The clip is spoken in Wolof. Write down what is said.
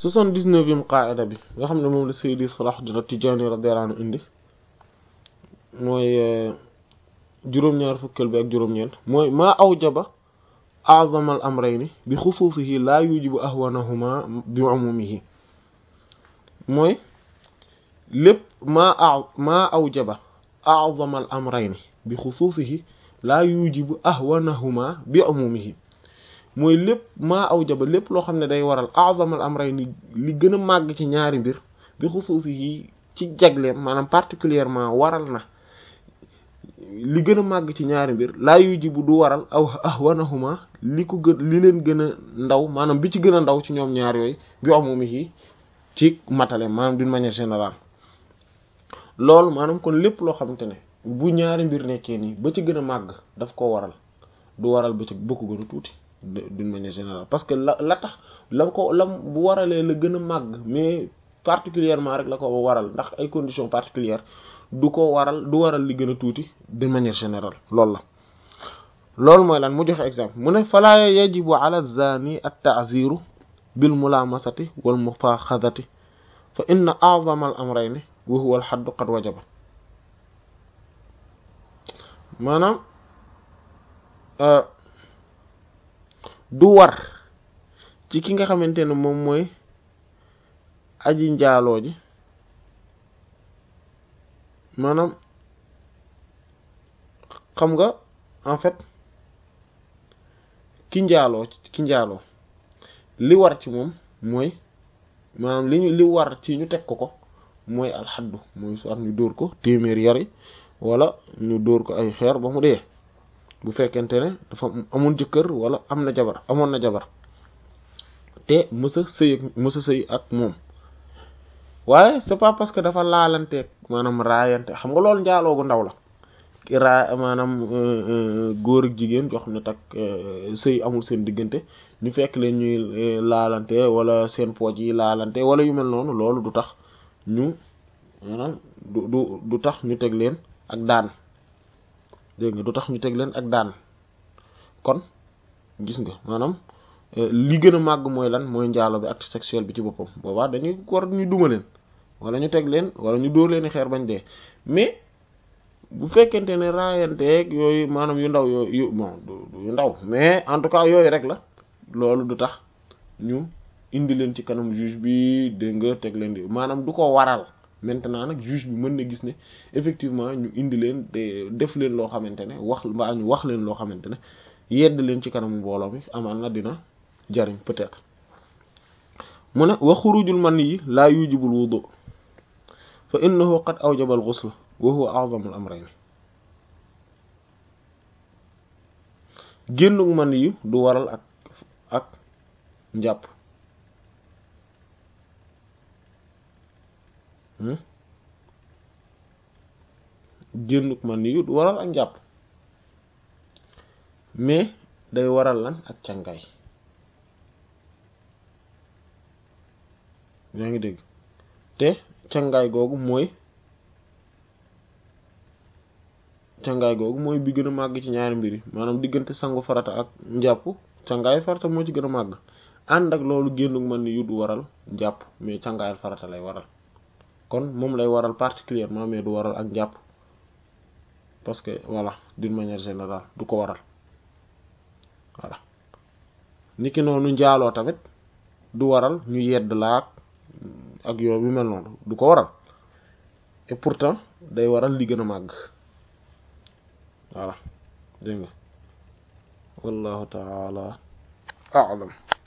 soixante-dix-neuvième qaida bi nga xam ne moom la Seydi Salahuddin At-Tidjânî radiyallahu anhu indi mooy juróom-ñaar fukkal bi ak juróom-ñeent mooy maa awjaba a'zamal amrayni bi xusuusihi laa yujibu ahwanahuma bi umumihi mooy lépp maa a maa awjaba a'zamal amrayni bi xusuusihi laa yujibu ahwanahuma bi umumihi mooy lépp maa awjaba lépp loo xam ne day waral a'zamal amrayni li gën a màgg ci ñaari mbir bi xusuusihi ci jagleem maanaam particulièrement waral na li gën a màgg ci ñaari mbir laa yujibu du waral aw ahwanahuma li ko gën li leen gën a ndaw maanaam bi ci gën a ndaw ci ñoom ñaar yooyu bi umumihi ci matale maanaam d'une manière générale loolu maanaam kon lépp loo xamante ne bu ñaari mbir nekkee nii ba ci gën a màgg daf ko waral du waral ba ci ba ko gën a tuuti d'une manière générale parce que la la tax la ko la bu waralee la gën a màgg mais particulièrement rek la ko waral ndax ay conditions particulières du ko waral du waral li gën a tuuti d'une manière générale loolu la loolu mooy lan mu joxe exemple mu ne falaa yajibu ala zani at-ta'ziru bil mulamasati wal mufaxadati fa inna a'zama al amrayni wa huwa al haddu qad wajaba maanaam du war ci ki nga xamante ne moom mooy aji njaaloo ji maanaam xam nga en fait ki njaaloo ki njaaloo li war ci moom mooy maanaam li ñu li war ci ñu teg ko ko mooy alxaddu mooy soit ñu dóor ko téeméer yari wala ñu dóor ko ay xeer ba mu dee bu fekkente ne dafa amul jëkkër wala am na jabar amoon na jabar te mësa sëy ak mësa sëy ak moom waaye c'est pas parce que dafa laalanteeg maanaam raayante xam nga loolu njaaloo gu ndaw la raa maanaam góor ak jigéen joo xam ne tak sëy amul seen diggante ñu fekk leen ñuy laalante wala seen pooj yi laalante wala yu mel noonu loolu du tax ñu maanaam du du du tax ñu teg leen ak daan dégg nga du tax ñu teg leen ak daan kon gis nga maanaam li gën a màgg mooy lan mooy njaalo bi acte sexuel bi ci boppam boobaa dañuy war ñu duma leen wala ñu teg leen wala ñu dóor leen xeer bañ dee mais bu fekkente ne raayanteeg yooyu maanaam yu ndaw yooyu bon yu ndaw mais en tout cas yooyu rek la loolu du tax ñu indi leen ci kanam juge bi dégg nga teg leen di maanaam du ko waral maintenant nag juge bi mën na gis ne effectivement ñu indi leen de def leen loo xamante ne wax mbaa ñu wax leen loo xamante ne yedd leen ci kanamu mbooloo mi amaan na dina jariñ peut-être mu ne wa xurujul man yi laa yujibul wudu fa innahu qad awjaba al ghusl wa huwa a'zamul amrayn génnug man yi du waral ak ak njàpp génnug man yi du waral ak njàpp mais day waral lan ak càngaay yaa ngi dégg te càngaay googu mooy càngaay googu mooy bi gën a màgg ci ñaari mbir yi maanaam diggante sangu farata ak njàpp càngaay farata moo ci gën a màgg ànd ak loolu génnug man yu du waral njàpp mais càngaayal farata lay waral kon moom lay waral particulièrement mais du waral ak njàpp parce que voilà d'une manière générale du ko waral voilà niki noonu njaaloo tamit du waral ñu yedd laak ak yoon bi mel noonu du ko waral et pourtant day waral li gën a màgg voilà dégg nga wallahu taala a'lam